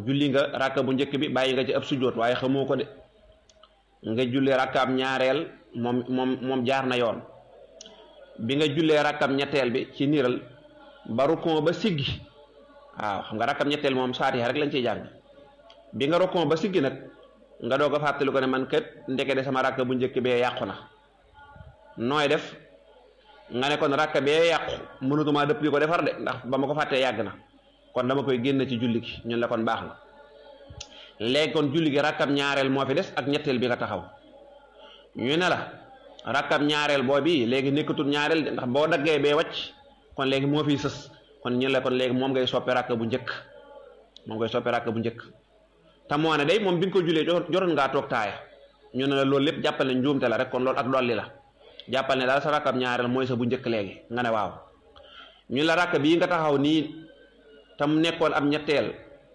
julli nga rakka bu njëkk bi bàyyi nga ci ab sujjóot waaye xamoo ko de nga julli rakkaam ñaareel moom moom moom jaar na yoon bi nga jullee rakkam ñetteel bi ci niral ba rukon ba siggi waaw xam nga rakkam ñetteel moom saatiha rek lañ ciy jàng bi nga rukon ba siggi nag nga doog a fàttali ko ne man kat ndeke de sama rakk bu njëkk bee yàqu na nooy def nga ne kon rakk bee yàqu mënatumaa dëpp di ko defar de ndax ba ma ko fàttee yàgg na kon dama koy génn ci julli gi ñun la kon baax na léegi kon julli gi rakkam ñaareel moo fi des ak ñetteel bi nga taxaw ñu ne la rakkam ñaareel boo bi léegi nekkatul ñaareel de ndax boo daggee bee wàcc kon léegi moo fiy sës kon ñun la kon léegi moom ngay soppe rakk bu njëkk moom ngay soppe rakk bu njëkk te moo ne day moom bi nga ko jullee joroon ngaa toog taaya ñu ne la loolu lépp jàppal ne njuumte la rek kon loolu ak dolli la jàppal ne daal sa rakkam ñaareel mooy sa bu njëkk léegi nga ne waaw ñu la rakk bii nga taxaw nii tam nekkoon ab ñetteel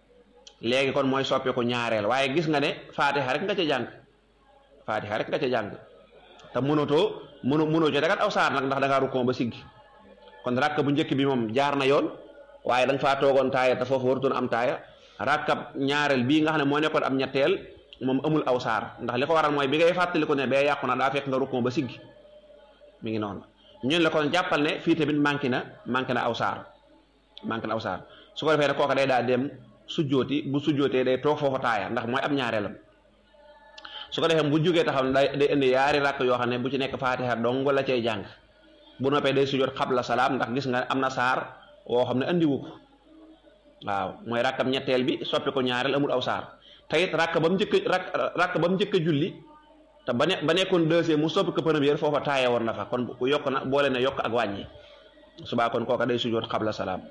léegi kon mooy soppeeku ñaareel waaye gis nga ne faatiha rek nga ca jàng faatiha rek nga ca jàng te mënatoo mënu mënoo ca dagat aw saar nag ndax da ngaa rukkoon ba siggi kon rakk bu njëkk bi moom jaar na yoon waaye da nga faa toogoon taaya te foofu warutoon am taaya rakkab ñaareel bii nga xam ne moo nekkoon am ñetteel moom amul aw saar ndax li ko waral mooy bi ngay fàttali ko ne bee yàqu na daa fekk nga rukkoon ba siggi mi ngi noonu ñun la kon jàppal ne fii tamit manqué na manqué na aw saar manqué na aw saar su ko defee ne kooka day daa dem sujjooti bu sujjootee day toog foofa taaya ndax mooy ab ñaareelam su ko defee bu jógee taxaw ne day day indi yaari rakk yoo xam ne bu ci nekk faatiha dong la cay jàng bu noppee day sujjoot xabla salaam ndax gis nga am na saar woo xam ne andiwu ko waaw mooy rakkam ñetteel bi soppi ko ñaareel amul aw saar te it rakk ba mu njëkk rakk rakk ba mu njëkk a julli te ba ne ba nekkoon deuxième mu soppi ko première foofa taaye woon na fa kon bu yokk na boole na yokk ak wàññi subaa kon kooka day sujjoot xabla salaam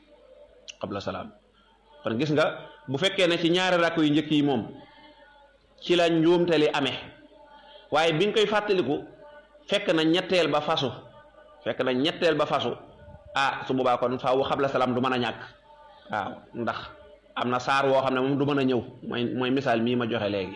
xabla salaam kon gis nga bu fekkee ne ci ñaari rakk yu njëkk yi moom ci la njuumte li amee waaye bi nga koy fàttaliku fekk na ñetteel ba fasu fekk na ñetteel ba fasu ah su boobaa kon faaw xabla salaam du mën a ñàkk waaw ndax am na saar woo xam ne moom du mën a ñëw mooy mooy misaal mii ma joxe léegi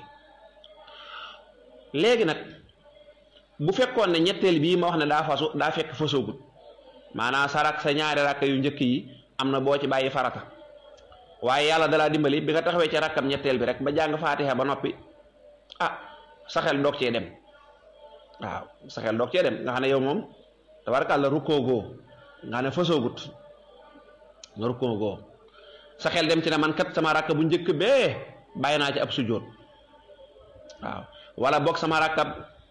léegi nag bu fekkoon ne ñetteel bii ma wax ne daa fasu daa fekk fasoogut maanaam sarak sa ñaari rakk yu njëkk yi am na boo ci bàyyi farata waaye yàlla dalaa dimbali bi nga taxawee ci rakkam ñetteel bi rek ba jàng faatiha ba noppi ah sa xel doog cee dem waaw sa xel doog cee dem nga xam ne yow moom tabarakàlla rukkoogoo nga xam ne fasoogut nga rukkoogoo sa xel dem ci ne man kat sama rakk bu njëkk bee bàyyi naa ci ab sujjóot waaw wala boog sama rakkab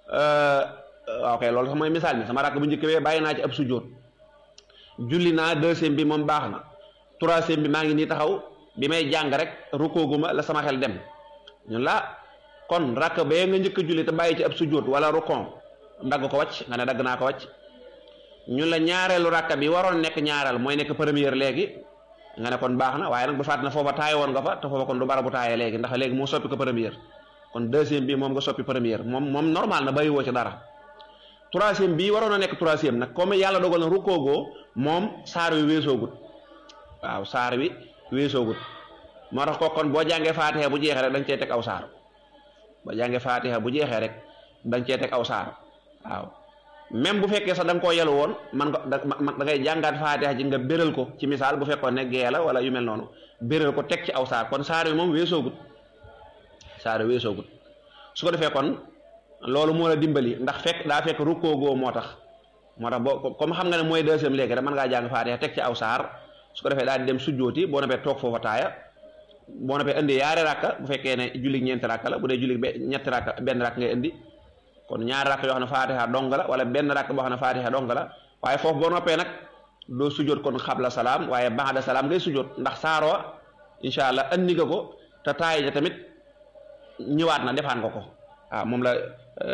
ok loolu sax mooy misaal mi sama rakk bu njëkk bee bàyyi naa ci ab sujjóot julli naa deuxième bi moom baax na troisième bi maa ngi nii taxaw bi may jàng rek rukkooguma la sama xel dem ñun la kon rakk bee nga njëkk a julli te bàyyi ci ab sujjóot wala rukkon dagg ko wàcc nga ne dagg naa ko wàcc ñun la ñaareelu rakk bi waroon nekk ñaareel mooy nekk première léegi nga ne kon baax na waaye nag bu fàtt na foofa taaye woon nga fa te foofa kon du bara bu taaye léegi ndax léegi moo soppi ko première kon deuxième bi moom nga soppi première moom moom normal na bàyyi woo ci dara troisième bii waroon a nekk troisième nag comme yàlla dogal na rukkoogoo moom saar wi weesoogut waaw saar wi weesoogut moo tax ko kon boo jàngee faatiha bu jeexee rek dañ cee teg aw saar boo jàngee faatiha bu jeexee rek dañ cee teg aw saar waaw même bu fekkee sax da nga koo yelu woon man nga da da ngay jàngaat faatiha ji nga béral ko ci misaal bu fekkoon ne gee la wala yu mel noonu béral ko teg ci aw saar kon saar wi moom weesoogut saar wi weesoogut su ko defee kon loolu moo la dimbali ndax fekk daa fekk rukkoogoo moo tax moo tax boo comme xam nga ne mooy deuxième léegi rek mën ngaa jàng faatiha teg ci aw saar su ko defee daal di dem sujjooti boo noppee toog foofa taaya boo noppee indi yaari rakka bu fekkee ne julli ñeenti rakka la bu dee julli ñetti rakka benn rakk ngay indi kon ñaari rakk yoo xam ne faatiha dong la wala benn rakk boo xam ne faatiha dong la waaye foofu boo noppee nag doo sujjoot kon xabla salaam waaye ba'da salaam ngay sujjoot ndax saaroo incha allah andi nga ko te taay ja tamit ñëwaat na defaan nga ko waaw moom la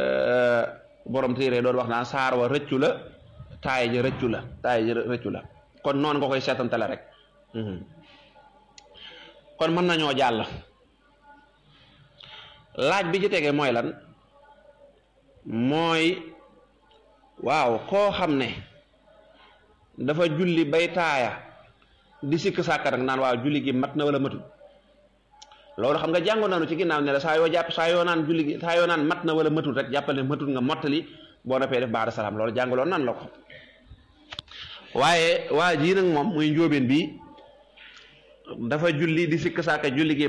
borom téere doon wax naan saar wa rëccu la taay ja rëccu la taay ja rëccu la kon noonu nga koy seetantale rek kon mën nañoo jàll laaj bi ci tege mooy lan mooy waaw koo xam ne dafa julli bay taaya di sikk sàkka nag naan waaw julli gi mat na wala matul loolu xam nga jàngoon nañu ci ginnaaw ne la saa yoo jàpp saa yoo naan julli gi saa yoo naan mat na wala matul rek jàppal ne matul nga mottali boo noppee def baada salaam loolu jàngaloon nan la ko waaye waa jii nag moom muy njóobeen bi dafa julli di sikk sàkka julli gi